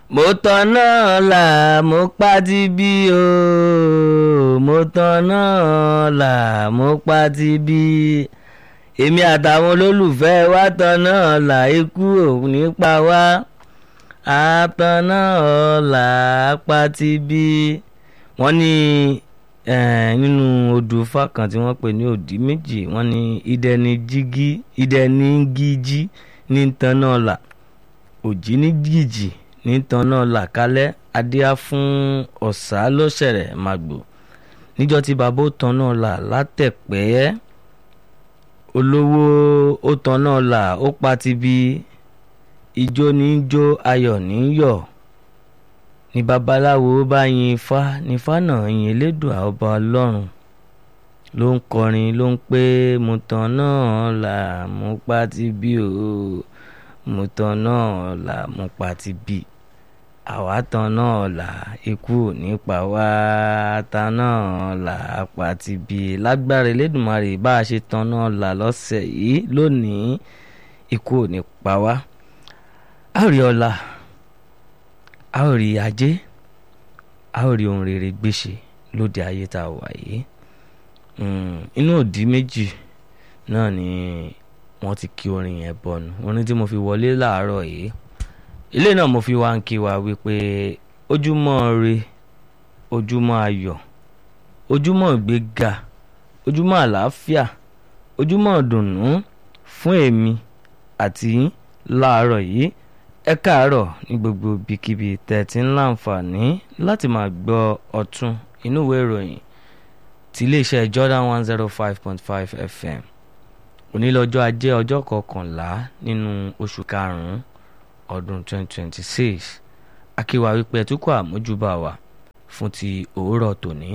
mo tanná là mo pa ti bí o mo tanná là mo pa ti bí èmi àtàwọn olólùfẹ́ wa tanná là ikú ò ní pa wá àtanná là pa ti bí wọ́n ní eh, nínú odù Ifá kan tí wọ́n pè ní òdì méjì wọ́n ní ìdẹni jígí ìdẹni gíjí ní tanná là òjì ní gìjì ní tanná là kálẹ̀ adíá fún ọ̀sà lọ́sẹ̀rẹ̀ màgbò níjọ́ tí bàbá ó tanná là látẹ̀pẹ́ olówó ó tanná là ó pa ti bí ijó ní í jó ayọ̀ ní í yọ̀ ní babaláwo bá yin ifá nífá náà yin elédùà ọba ọlọ́run ló ń kọrin ló ń pé mo tanná là mo pa ti bí o mo tanná là mo pa ti bí àwa tanná là ikú ò ní pa wá tanná là pa ti bí lágbára elédùnmarè bá a ṣe tanná là lọ́sẹ̀ yìí lónìí ikú ò ní pa wá a ò rí ọlá a ò rí ajé a ò rí ohun rere gbéṣe lóde ayé tá a wà yìí inú òdì méjì náà ni wọ́n ti kí orin yẹn bọ̀nù orin tí mo fi wọlé láàárọ̀ yìí ilé náà mo fi wá ń kí wa wípé ojúmọ́ re ojúmọ́ ayọ̀ ojúmọ́ ìgbéga ojúmọ́ àlàáfíà ojúmọ́ ìdùnnú fún èmi àti yín láàárọ̀ yìí ẹ káàárọ̀ ní gbogbo ibikíbi tẹ̀tí ń láǹfààní láti máa gbọ́ ọ̀tún inú ìwé ìròyìn ti iléeṣẹ́ Jordan one zero five point five FM onílọ́jọ́ ajé ọjọ́ kọkànlá nínú oṣù karùn-ún ọdún twenty twenty six akíwa wípé ẹtúkọ̀ àmójúbà wa fún ti òwúrọ̀ tòní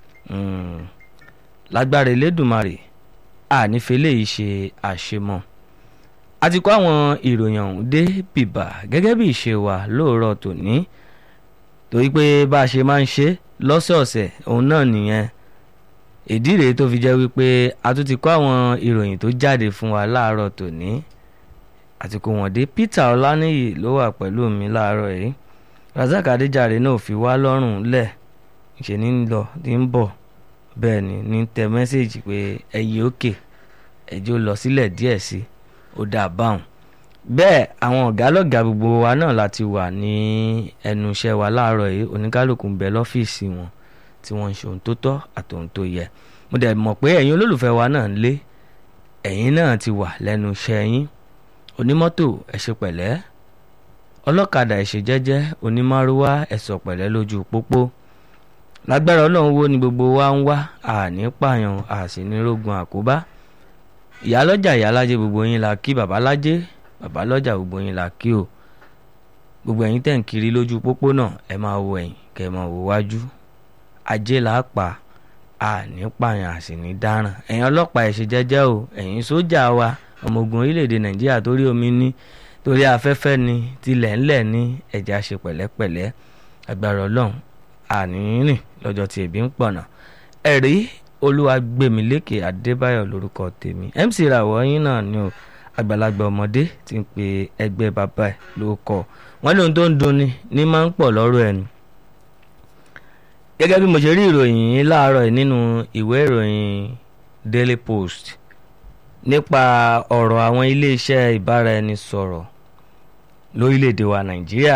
lágbára elédùnmarè ànífẹ́lẹ́ yìí ṣe àṣemọ́ a ti kó àwọn ìròyìn ọ̀hún dé bìbà gẹ́gẹ́ bí ìṣe wa lóòrọ̀ tòní torí pé bá a ṣe máa ń ṣe lọ́sọ̀ọ̀sẹ̀ òun náà nìyẹn ìdí rèé tó fi jẹ́ wípé a tún ti kó àwọn ìròyìn tó jáde fún wa láàárọ̀ tòní àti kó wọ́n dé Peter Ọláníyì ló wà pẹ̀lú mi láàárọ̀ yìí Razak Adéjàre náà fi wá lọ́rùn lẹ̀ ṣe ní lọ ní ń bọ̀ bẹ́ẹ̀ ni ní tẹ mẹ́sẹ̀gì pé ẹ̀yìn òkè ẹ̀jọ́ lọ sílẹ̀ díẹ̀ sí i ó dáa báwọn bẹ́ẹ̀ àwọn ọ̀gá lọ́gà gbogbo wa náà láti wà ní ẹnu iṣẹ́ wa láàárọ̀ yìí oníkálukú ń bẹ lọ́fíìsì wọn tí wọ́n ń ṣe ohun tó tọ́ àti ohun tó yẹ mo dẹ̀ mọ̀ pé ẹ̀yin olólùfẹ́ wa náà ń lé ẹ̀yin náà ti wà lẹ́nu iṣẹ́ yín onímọ́tò ẹ ṣe pẹ̀lẹ́ ọlọ́kadà ẹ ṣe jẹ́jẹ́ onímárúwá ẹ sọ pẹ̀lẹ́ lójú pópó lágbára ọlọ́run wo ni gbogbo wa ń wá àní pààyàn àsìnírógun àkóbá ìyálọ́jà ìyálájẹ gbogbo yín la kí babalájẹ babalọ́jà gbogbo yín la kí o gbogbo ẹ̀yin tẹ̀ ń kiri lójú pópó náà ẹ máa wo ẹ̀yìn kẹ́ ẹ máa wo wájú ajé là á pa àní pààyàn àsì ní dáràn ẹ̀yin ọlọ́pàá ẹ̀ ṣe jẹ́jẹ́ o ẹ̀yin sójà wa ọmọ ogun orílẹ̀-èdè nàìjíríà torí omi ní torí afẹ́fẹ́ ní tilẹ̀ ńlẹ̀ ní ẹ̀já ṣe pẹ̀lẹ́pẹ̀lẹ́ agbára ọlọ́run àní rìn lọ́jọ́ tí ebi ń pọ̀nà ẹ̀rí olúwagbèmílékè adébáyọ̀ lórúkọ tèmi mc ràwọ̀ yín náà ni o àgbàlagbà ọmọdé ti ń pe ẹgbẹ́ bàbá ẹ̀ ló kọ́ wọ́n ní ohun tó ń dunni ní máa ń pọ̀ lọ́rọ̀ ẹni. gẹ́gẹ́ bí mo ṣe rí ìròyìn yìí láàárọ̀ yìí nínú ìwé ìròyìn daily post nípa ọ̀rọ̀ àwọn iléeṣẹ́ ìbáraẹnisọ̀rọ̀ lórílẹ̀‐èdè wa nàìjíríà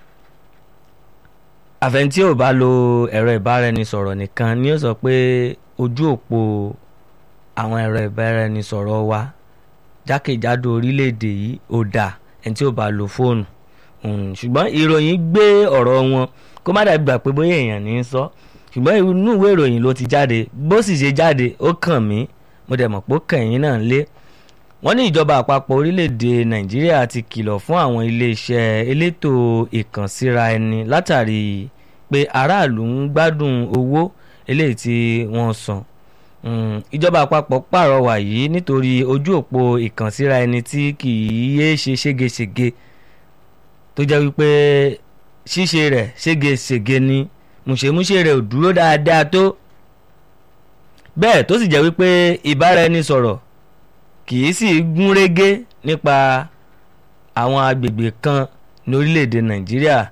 àfẹntí ò bá lo ẹ̀rọ ìbáraẹnisọ̀rọ̀ nìkan ni ó sọ pé ojú òpó àwọn ẹ̀rọ ìbáraẹnisọ̀rọ̀ wa jákèjádò orílẹ̀-èdè yìí ò dà ẹni tí ò bá lo fóònù ṣùgbọ́n ìròyìn gbé ọ̀rọ̀ wọn kó má dàbí gbà pé bóyá èèyàn ní í sọ ṣùgbọ́n inú ìwé ìròyìn ló ti jáde bó sì ṣe jáde ó kàn mí mo dẹ̀ mọ̀ pé ó kàn yín náà lé wọ́n ní ìjọba àpapọ̀ orílẹ̀-èdè nàìjíríà ti kìlọ̀ fún àwọn iléeṣẹ́ elétò ìkànsíra ẹni látàrí pé aráàlú ń gbádùn owó eléyìí tí wọ́n san ìjọba àpapọ̀ pàrọwà yìí nítorí ojú òpó ìkànsíra ẹni tí kì í yé ṣe ségesège tó jẹ́ wípé ṣíṣe rẹ̀ ségesège ni mùṣemúṣe rẹ̀ ò dúró dáadáa tó bẹ́ẹ̀ tó sì jẹ́ wípé ìbáraẹnisọ̀rọ̀ kì í sì gún régé nípa àwọn agbègbè kan ní orílẹ̀-èdè nàìjíríà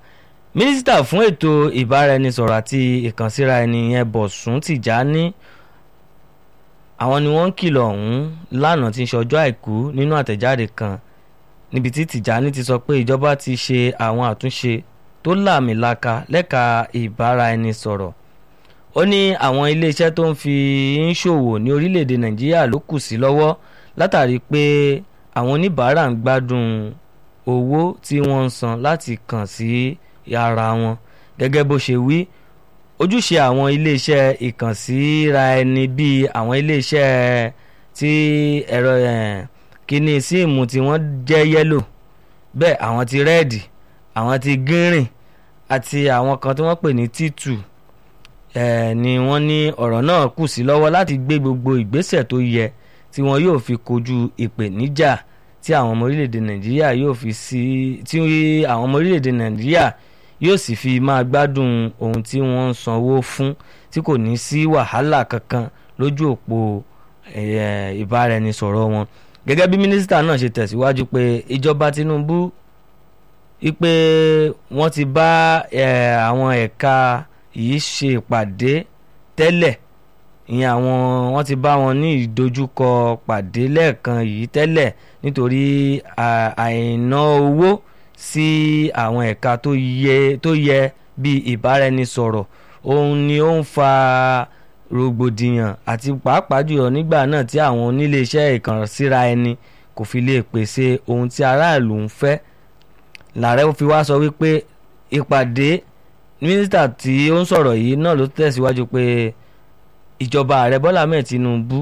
mínísítà fún ètò ìbáraẹnisọ̀rọ̀ àti ìkànsíra ẹni yẹn Bọ̀sùn Tìjání àwọn ni wọ́n ń kìlọ̀ ọ̀hún lánàá tí ń ṣe ọjọ́ àìkú nínú àtẹ̀jáde kan níbi tí Tìjání ti sọ pé ìjọba ti ṣe àwọn àtúnṣe tó láàmìlaka lẹ́ka ìbáraẹnisọ̀rọ̀ ó ní àwọn iléeṣẹ́ tó ń fi ń ṣòwò ní orílẹ̀-èdè Nàìjíríà ló kù sí lọ́wọ́ látàrí pé àwọn oníbàárà ń gbádùn owó tí wọ́n ń san láti kàn sí ara wọn gẹ́gẹ́ bó ṣe wí ojúṣe àwọn iléeṣẹ́ ìkànsíra ẹni bíi àwọn iléeṣẹ́ tí ẹ̀rọ kíní síìmù tí wọ́n jẹ́ yẹ́lò bẹ́ẹ̀ àwọn ti rẹ́ẹ̀dì àwọn ti gírìn àti àwọn kan tí wọ́n pè ní títù ni wọ́n ní ọ̀rọ̀ náà kù sí lọ́wọ́ láti gbé gbogbo ìgbésẹ̀ tó yẹ tí wọn yóò fi kojú ìpèníjà tí àwọn ọmọ orílẹ̀-èdè nàìjíríà yóò fi sí tí àwọn ọmọ orílẹ̀-èdè nàìjíríà yóò sì fi máa gbádùn ohun tí wọ́n ń sanwó fún tí kò ní sí wàhálà kankan lójú òpó ìbáraẹnisọ̀rọ̀ wọn gẹ́gẹ́ bí mínísítà náà ṣe tẹ̀síwájú pé ìjọba Tinubu wípé wọ́n ti bá àwọn ẹ̀ka yìí ṣe ìpàdé tẹ́lẹ̀ ìyẹn àwọn wọ́n ti bá wọn ní ìdojúkọ pàdé lẹ́ẹ̀kan yìí tẹ́lẹ̀ nítorí àìná owó sí àwọn ẹ̀ka tó yẹ tó yẹ bíi ìbáraẹnisọ̀rọ̀ òun ni ó ń fa rògbòdìyàn àti pàápàá jùlọ nígbà náà tí àwọn oníléeṣẹ́ ìkànsíra ẹni kò fi lè pèsè ohun tí aráàlú ń fẹ́ làárẹ̀ fi wá sọ wípé ìpàdé mínísítà tí ó ń sọ̀rọ̀ yìí náà ló tẹ̀síwájú pé ìjọba ààrẹ bọ́lá ahmed tinubu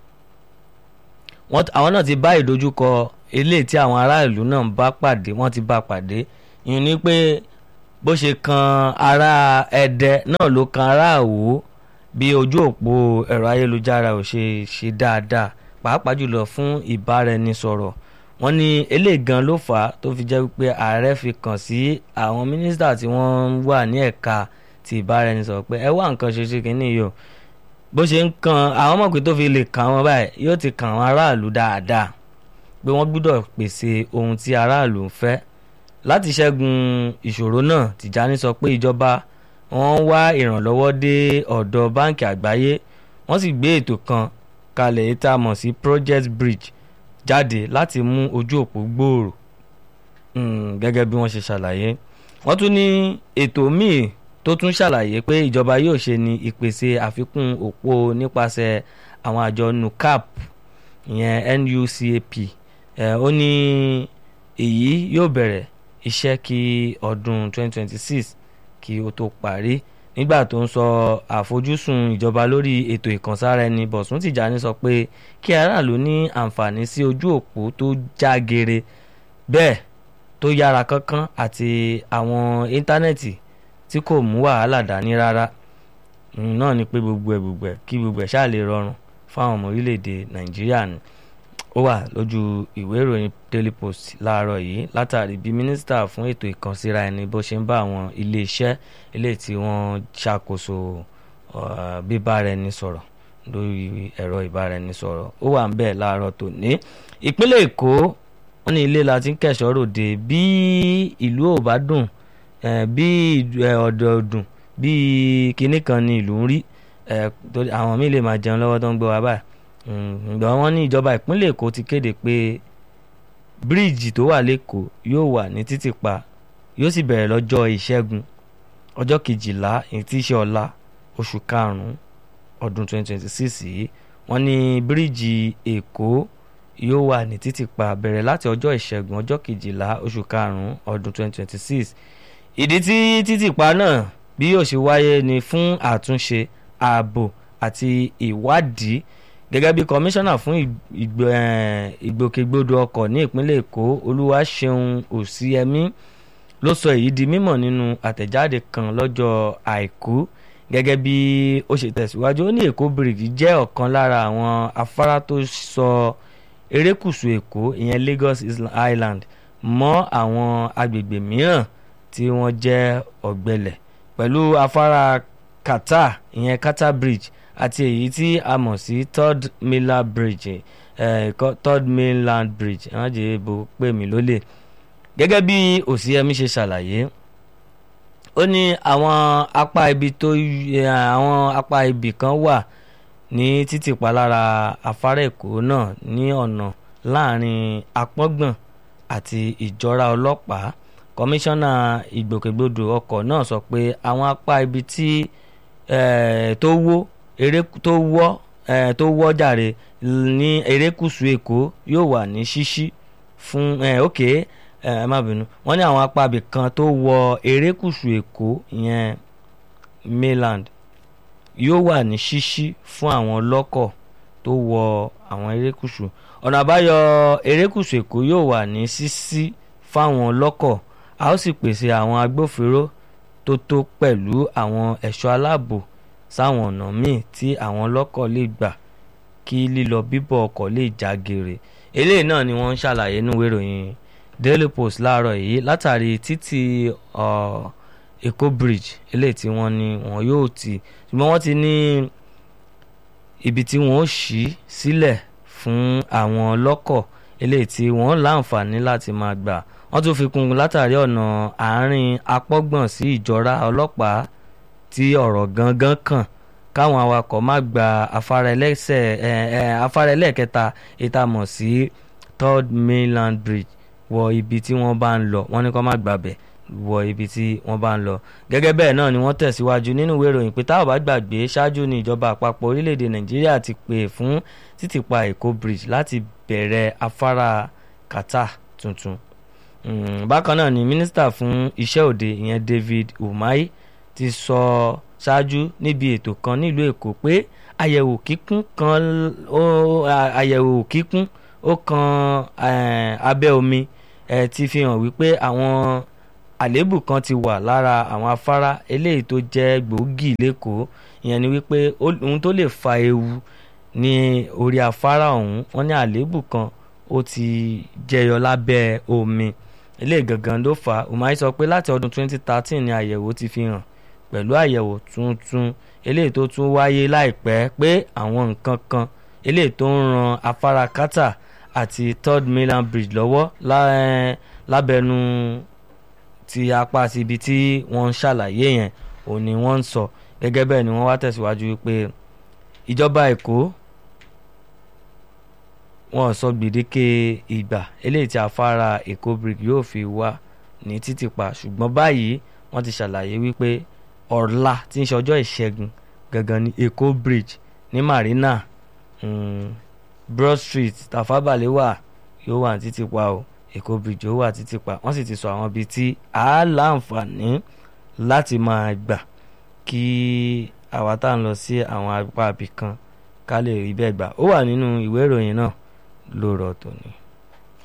àwọn náà ti bá ìdojúkọ eléyìí tí àwọn aráàlú náà bá pàdé wọ́n ti bá pàdé ìyẹn ni pé bó ṣe kan ará ẹdẹ náà ló kan ará àwò bí ojú òpó ẹ̀rọ ayélujára ò ṣe ṣe dáadáa pàápàá jùlọ fún ìbáraẹnisọ̀rọ̀ wọ́n ní eléyìí gan ló fà á tó fi jẹ́ wípé ààrẹ fi kàn sí àwọn mínísítà tí wọ́n wà ní ẹ̀ka ti ìbáraẹnisọ̀rọ̀ pé ẹ wá nǹkan ṣe ṣe kínní yìí o bó ṣe ń kan àwọn ọmọ pé tó fi lè kàn wọ́n báyìí yóò ti kàn àwọn aráàlú dáadáa pé wọ́n gbúdọ̀ pèsè ohun tí aráàlú ń fẹ́ láti ṣẹ́gun ìṣòro náà Tìjání sọ pé ìjọba wọ́n wá ìrànlọ́wọ́ dé ọ̀dọ̀ báǹkì àgbáyé wọ́n sì gbé ètò kan kalẹ̀ yìí tá a mọ̀ sí Project Bridge jáde láti mú ojú òpó gbòòrò gẹ́gẹ́ bí wọ́n ṣe ṣàlàyé wọ́n tún ní ètò míì tó tún ṣàlàyé pé ìjọba yóò ṣe ní ìpèsè àfikún òpó nípasẹ̀ àwọn àjọ nucap ìyẹn nucap ó ní èyí yóò bẹ̀rẹ̀ iṣẹ́ kí ọdún 2026 kí ó tó parí nígbà tó ń sọ àfojúsùn ìjọba lórí ètò ìkànsára ẹni Bọ̀sùn Tìjání sọ pé kí aráàlú ní àǹfààní sí ojú òpó tó já gere bẹ́ẹ̀ tó yára kánkán àti àwọn íńtánẹ́ẹ̀tì tí kò mú wàhálà dání rárá náà ni pé gbogbo ẹ̀ gbogbo ẹ̀ kí gbogbo ẹ̀ ṣáà lè rọrùn fáwọn ọmọ orílẹ̀-èdè Nàìjíríà ni ó wà lójú ìwé ìròyìn Daily Post láàárọ̀ yìí látàrí bí mínísítà fún ètò ìkànsíra ẹni bó ṣe ń bá àwọn iléeṣẹ́ eléyìí tí wọ́n ṣàkóso bíbáraẹnisọ̀rọ̀ lórí ẹ̀rọ ìbáraẹnisọ̀rọ̀ ó wà ń bẹ̀ láàárọ̀ tòní ìpínlẹ̀ Èkó wọ́n ní ilé la ti ń kẹ̀sọ́ ròde bí ìlú ò bá dùn bí ọ̀dọ̀ dùn bí kinní kan ni ìlú ń rí àwọn míì lè máa jẹun lọ́wọ́ tó ń gbọ́ wa báyìí ǹgbọ́n wọ́n ní ìjọba ìpínlẹ̀ Èkó ti kéde pé bíríìjì tó wà lẹ́kọ̀ọ́ yóò wà ní títìpa yóò sì bẹ̀rẹ̀ lọ́jọ́ ìṣẹ́gun ọjọ́ kejìlá èyí tí í ṣe ọ̀la oṣù karùn-ún ọdún 2026 yìí wọ́n ní bíríìjì Èkó yóò wà ní títìpa bẹ̀rẹ̀ láti ọjọ́ ìṣẹ́gun ọjọ́ kejìlá oṣù karùn-ún ọdún 2026 ìdí tí títìpa náà bí yóò ṣe wáyé ni fún àtúnṣe ààbò àti ìwádìí gẹ́gẹ́ bí kọmíṣánná fún ìgbòkègbodò ọkọ̀ ní ìpínlẹ̀ èkó olúwaṣeun òsíẹmí ló sọ èyí di mímọ̀ nínú àtẹ̀jáde kan lọ́jọ́ àìkú gẹ́gẹ́ bí ó ṣe tẹ̀síwájú ó ní èkó bridge jẹ́ ọ̀kan lára àwọn afárá tó sọ erékùṣù èkó ìyẹn lagos island mọ́ àwọn agbègbè mìíràn tí wọ́n jẹ́ ọ̀gbẹlẹ̀ pẹ̀lú afárá qatar ìyẹn qatar bridge àti èyí tí a mọ̀ sí third mainland bridge eh, third mainland bridge ẹ̀rọ jẹ́ ibo pè mí lólè gẹ́gẹ́ bí òsínẹ́mí ṣe ṣàlàyé ó ní àwọn apá ibi tó àwọn apá ibì kan wà ní títìpa lára afárá èkó náà ní ọ̀nà láàrin apọ́ngbọ̀n àti ìjọra ọlọ́pàá kọmíṣánná ìgbòkègbodò ọkọ̀ náà sọ pé àwọn apá ibi tí tó wó eré tó wọ́ tó wọ́ jàre ní erékùṣù èkó yóò wà ní ṣíṣí fún òkè ẹ má bínú wọ́n ní àwọn apá ibì kan tó wọ erékùṣù èkó ìyẹn mainland yóò wà ní ṣíṣí fún àwọn ọlọ́kọ̀ tó wọ àwọn erékùṣù ọ̀nà àbáyọ erékùṣù èkó yóò wà ní ṣíṣí fáwọn ọlọ́kọ̀ a ó sì pèsè àwọn agbófinró tó tó pẹ̀lú àwọn ẹ̀ṣọ́ aláàbò sáwọn ọ̀nà míì tí àwọn ọlọ́kọ̀ lè gbà kí lílọ bíbọ̀ ọkọ̀ lè já geere eléyìí náà ni wọ́n ń ṣàlàyé nínú ìwé ìròyìn Daily Post láàárọ̀ yìí látàrí títì Èkó bridge eléyìí tí wọ́n ní wọn yóò tì ṣùgbọ́n wọ́n ti ní ibi tí wọ́n ó ṣí sílẹ̀ fún àwọn ọlọ́kọ̀ eléyìí tí wọ́n láǹfààní láti máa gbà wọ́n tún fi kún un látàrí ọ̀nà àárín apọ́gbọ̀n sí ìjọra ọlọ́pàá tí ọ̀rọ̀ gangan kàn káwọn awakọ̀ má gba afárá ẹlẹ́sẹ̀ afárá ẹlẹ́ẹ̀kẹta ìtamọ̀ sí third mainland bridge wọ ibi tí wọ́n bá ń lọ wọ́n ní kó má gbàbẹ̀ wọ ibi tí wọ́n bá ń lọ gẹ́gẹ́ bẹ́ẹ̀ náà ni wọ́n tẹ̀síwájú nínú ìwé ìròyìn pé táwọn bá gbàgbé ṣáájú ní ìjọba àpapọ̀ orílẹ̀-èdè nàìjíríà ti pè fún títìpa èkó bridge láti bẹ̀rẹ̀ afárá kàtà tuntun bákan náà ni mínísítà fún iṣẹ́ òde ìyẹn David Umahi ti sọ ṣáájú níbi ètò kan nílùú èkó pé àyẹ̀wò kíkún kan àyẹ̀wò kíkún ó kan abẹ́ omi ti fi hàn wípé àwọn àléébù kan ti wà lára àwọn afárá eléyìí tó jẹ́ gbòógì lẹ́kọ̀ọ́ ìyẹn ni wípé ohun tó lè fa ewu ní orí afárá ọ̀hún wọ́n ní àléébù kan ó ti jẹyọ lábẹ́ omi eléyìí gangan ló fà á Umahi sọ pé láti ọdún 2013 ni àyẹ̀wò ti fi hàn pẹ̀lú àyẹ̀wò tuntun eléyìí tó tún wáyé láìpẹ́ pé àwọn nǹkan kan eléyìí tó ń ran afárá kátà àti third mainland bridge lọ́wọ́ lábẹ́nu ti apá sí ibi tí wọ́n ń ṣàlàyé yẹn ò ní wọ́n ń sọ gẹ́gẹ́ bẹ́ẹ̀ ni wọ́n wá tẹ̀síwájú wípé ìjọba èkó wọ́n sọ gbèdéke ìgbà eléyìí tí afárá èkó bridge yóò fi wà ní títìpa ṣùgbọ́n báyìí wọ́n ti ṣàlàyé wípé ọ̀la tí ń ṣe ọjọ́ ìṣẹ́gun gangan ní èkó bridge ní marina mm, broad street tafa balewa yóò wà ní títìpa o èkó bridge yóò wà títí pa wọ́n sì ti sọ àwọn ibi tí a láǹfààní láti máa gbà kí àwa tá à ń lọ sí àwọn apá ibì kan ká lè rí bẹ́ẹ̀ gbà ó wà nínú ìwé ìròyìn náà lóòrọ̀ tòní.